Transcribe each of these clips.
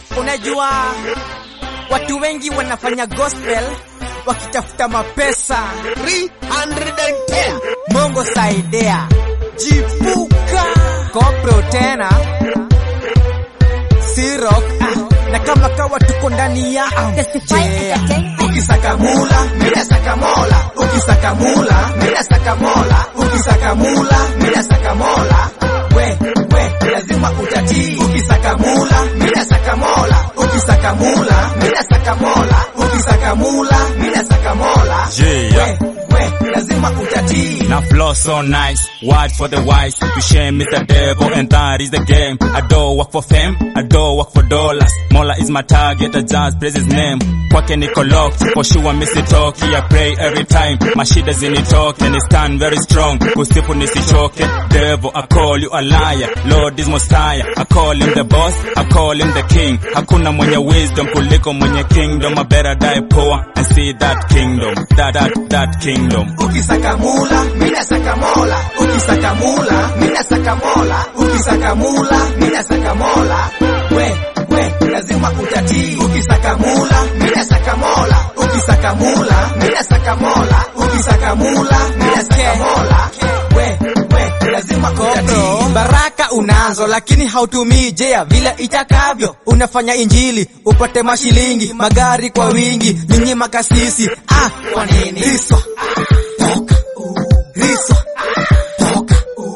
Unajua watu wengi wanafanya gospel wakitafuta mapesa. 310 Mungu saidia, jipuka kopro tena sirok ah, na kama kawa tuko ndani ya Testify Yeah. Entertainment. Ukisaka mula mina saka mola, ukisaka mula mina saka mola, ukisaka mula mina saka mola. We we lazima utatii. Ukisaka mula mina saka mola, ukisaka mula mina saka mola, ukisaka mula mina saka mola. Yeah. We we lazima utatii. Now flow so nice, word for the wise. To shame is the devil and that is the game. I don't work for fame, I don't work for dollars. Mola is my target, I just praise his name. Kwake niko locked, for sure misitoki. I pray every time, my shida zinitoke and I stand very strong. Kusifu nisichoke, devil I call you a liar. Lord is Messiah, I call him the boss, I call him the king. Hakuna mwenye wisdom kuliko mwenye kingdom. I better die poor and see that kingdom, that that that kingdom. Ukisaka mula, mina saka mola. Ukisaka mula, mina saka mola. Ukisaka mula, mina saka mola. We, we, lazima utatii. Ukisaka mula, mina saka mola. Ukisaka mula, mina saka mola. Ukisaka mula, mina saka mola. We, we, lazima utatii. Baraka unazo lakini hautumii jea vile itakavyo. Unafanya injili upate mashilingi, magari kwa wingi, nyinyi makasisi. Ah, kwa nini? Riswa toka riswa toka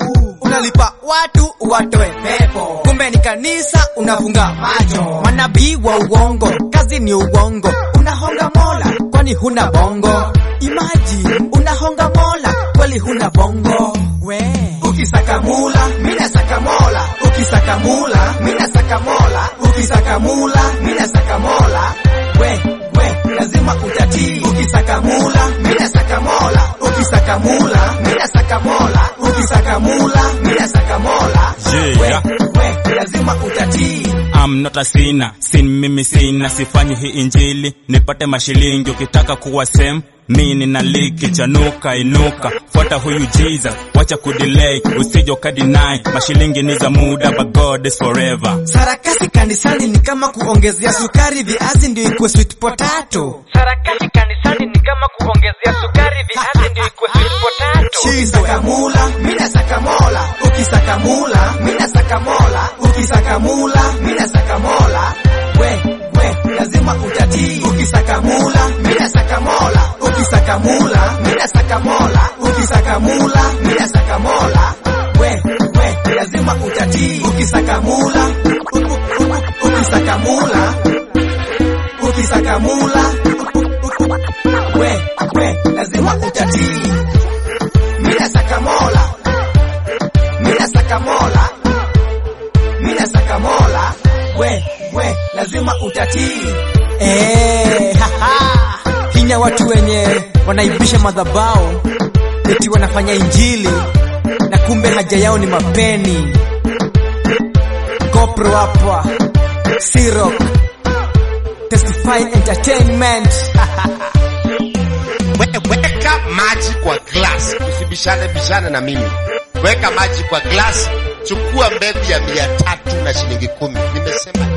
unalipa watu watoe pepo kumbe ni kanisa unafunga macho manabii wa uongo kazi ni uongo unahonga mola kwani huna bongo imaji unahonga mola kweli huna bongo we ukisaka mula mina saka mola ukisaka mula mina saka mola ukisaka mula mina saka mola we we lazima utatii ukisaka mula mina saka mola ukisaka mula mina saka mola ukisaka mula mina saka mola Yeah. we we lazima utatii I'm not a sinner, sin mimi sina, sifanyi hii injili nipate mashilingi. Ukitaka kuwa same mi nina liki chanuka, inuka, fuata huyu Jesus, wacha kudelay, usije ukadinai. Mashilingi ni za muda, but God is forever. sarakasi kanisani ni kama kuongezea sukari viazi ndio ikuwe sweet potato Sarakasi kanisani ni kama kuongezea sukari viazi ndio ikuwe sweet potato. ukisaka mula mina saka mola ukisaka mula mina saka mola ukisaka mula mina saka mola we we lazima utatii ukisaka mula mina saka mola ukisaka mula mina saka mola ukisaka mula mina saka mola we we lazima utatii ukisaka mula u- u- u- ukisaka mula ukisaka mula we we lazima utatii mina saka mola mina saka mola mina saka mola we we lazima utatii eh haha hinya watu wenye wanaibisha madhabao eti wanafanya injili na kumbe haja yao ni mapeni kopro hapa sirok testify entertainment We- weka maji kwa glass, usibishane bishane na mimi. Weka maji kwa glass, chukua mbegu ya mia tatu na shilingi kumi. Nimesema